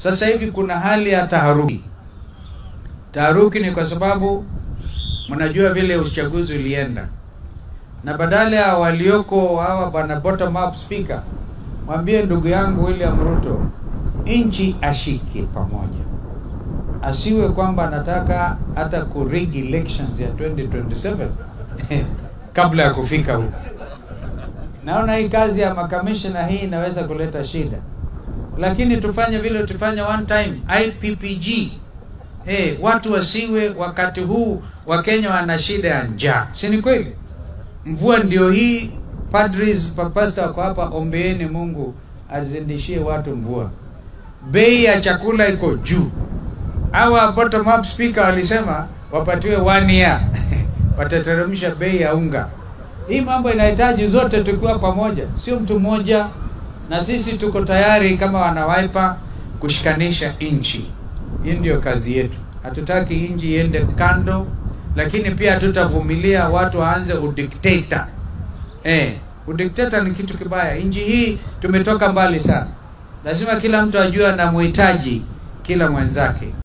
Sasa hivi kuna hali ya taharuki. Taharuki ni kwa sababu mnajua vile uchaguzi ulienda, na badala ya walioko hawa bwana bottom up speaker, mwambie ndugu yangu William Ruto, nchi ashike pamoja, asiwe kwamba anataka hata kurig elections ya 2027 kabla ya kufika huko. Naona hii kazi ya makamishna hii inaweza kuleta shida, lakini tufanye vile tufanye one time IPPG. Hey, watu wasiwe wakati huu Wakenya wana shida ya njaa, si ni kweli? Mvua ndio hii, padris papasta wako hapa, ombeeni Mungu azindishie watu mvua. Bei ya chakula iko juu. Hawa bottom up speaker walisema wapatiwe one year watateremsha bei ya unga. Hii mambo inahitaji zote tukiwa pamoja, sio mtu mmoja, na sisi tuko tayari kama wanawaipa kushikanisha nchi. Hii ndio kazi yetu. Hatutaki nchi iende kando, lakini pia hatutavumilia watu waanze udikteta. Eh, udikteta ni kitu kibaya. Nchi hii tumetoka mbali sana, lazima kila mtu ajue anamhitaji kila mwenzake.